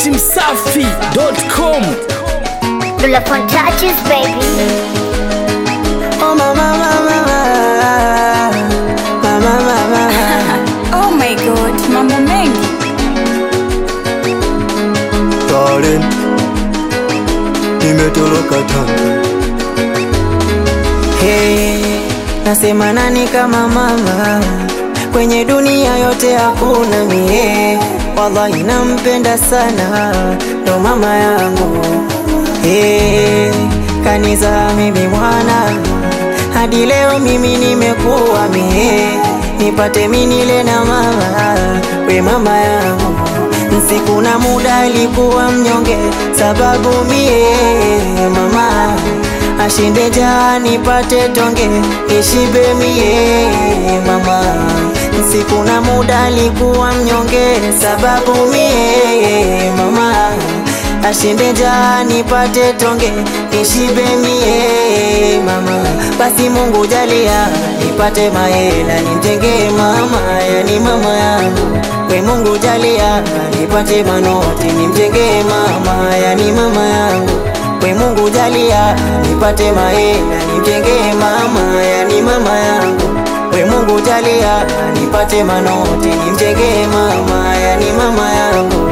datimsafi.com Pull up on touches, baby. Oh mama mama mama mama Oh my god, mambo mengi. Darling Nimetoroka Tanga Hey, nasema nani kama mama kwenye dunia yote hakuna mie, wallahi nampenda sana, ndo mama yangu hey, kanisa mimi mwana hadi leo mimi nimekuwa mie, nipate minile na mama we mama yangu Siku na muda alikuwa mnyonge, sababu mie mama ashinde njaa nipate tonge nishibe mie mama. Siku na muda alikuwa mnyonge, sababu mie mama ashinde njaa nipate tonge nishibe mie mama. Basi Mungu jalia nipate mahela nimjengee mama, yani mama yangu we Mungu jalia nipate manoti nimjengee mama, yani mama yangu we Mungu jalia nipate mahela nimjengee mama, yani mama yangu we Mungu jalia nipate manoti nimjengee mama, yani mama yangu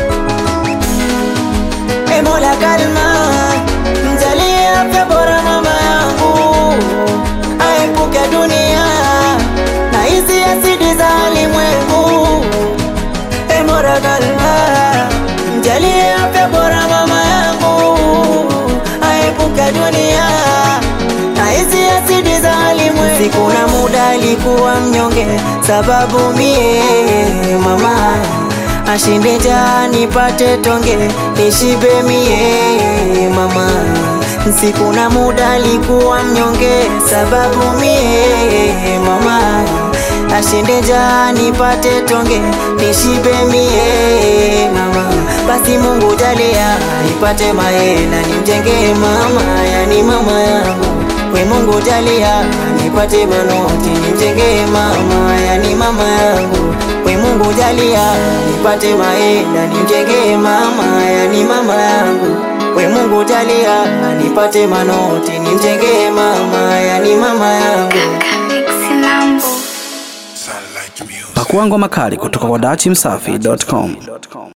E Mola kalma mjalie afya bora mama yangu aepuke dunia na hizi asidi za alimwengu E Mola kalma mjalie afya bora mama yangu aepuke dunia na hizi asidi za alimwengu siku na muda alikuwa mnyonge sababu mie mama ashinde njaa nipate tonge nishibe mie mama siku na muda alikuwa mnyonge sababu mie mama ashinde njaa nipate tonge nishibe mie mama basi Mungu jalia nipate mahela nimjengee mama yani mama yangu we Mungu jalia nipate manoti nimjengee mama yani mama yangu we Mungu jalia nipate mahela nimjengee mama yani mama yangu we Mungu jalia nipate manoti nimjengee mama yani mama yangu Kamixi Lambo. pakuangwa makali kutoka kwa datimsafi.com